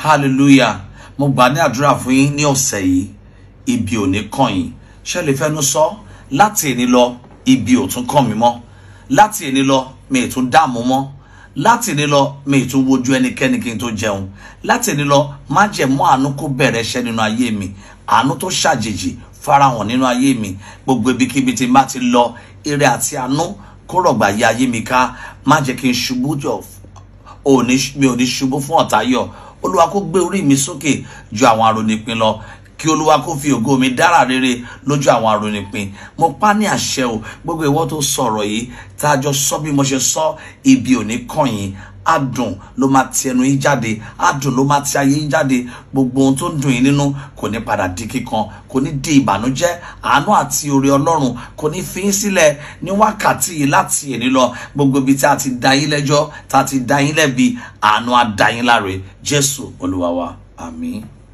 hallelujah mo gbà ní àdúrà fún yín ní ọ̀sẹ̀ yìí ibi ò ní kàn yín ṣé lè fẹ́nu sọ láti èní lọ ibi ò tún kàn mí mọ́ láti èní lọ mi ì tún dààmú mọ́ láti èní lọ mi ì tún wojú ẹnikẹ́ni kí n tó jẹun láti èní lọ má jẹ́ mọ́ àánú kó bẹ̀rẹ̀ iṣẹ́ nínú ayé mi àánú tó ṣàjèjì farahàn nínú ayé mi gbogbo ibikíbi tí n bá ti lọ ire àti àánú kó rọ̀gbà yí ayé mi ká má jẹ́ kí n ṣubú jọ òní mi ò ní ṣubú fún ọ̀tá yọ̀ olúwa kó gbé orí mi sókè ju àwọn arónípin lọ kí olúwa kó fi ògo mi dára rere lójú àwọn arónípin mo pa ní àṣẹ o gbogbo ìwọ tó sọ̀rọ̀ yìí tá a jọ sọ bí mo ṣe sọ ibi ò ní kàn yín adùn ló máa ti ẹnu yín jáde adùn ló máa ti ayé yín jáde gbogbo ohun tó ń dùn yín nínú kò ní padà di kíkan kò ní di ìbànújẹ́ àánú àti oore Ọlọ́run kò ní fi yín sílẹ̀ ní wákàtí yìí láti èní lọ gbogbo ibi tí a ti dá yín lẹ́jọ́ tá a ti dá yín lẹ́bi àánú á dá yín láre Jésù Olúwa wa àmín.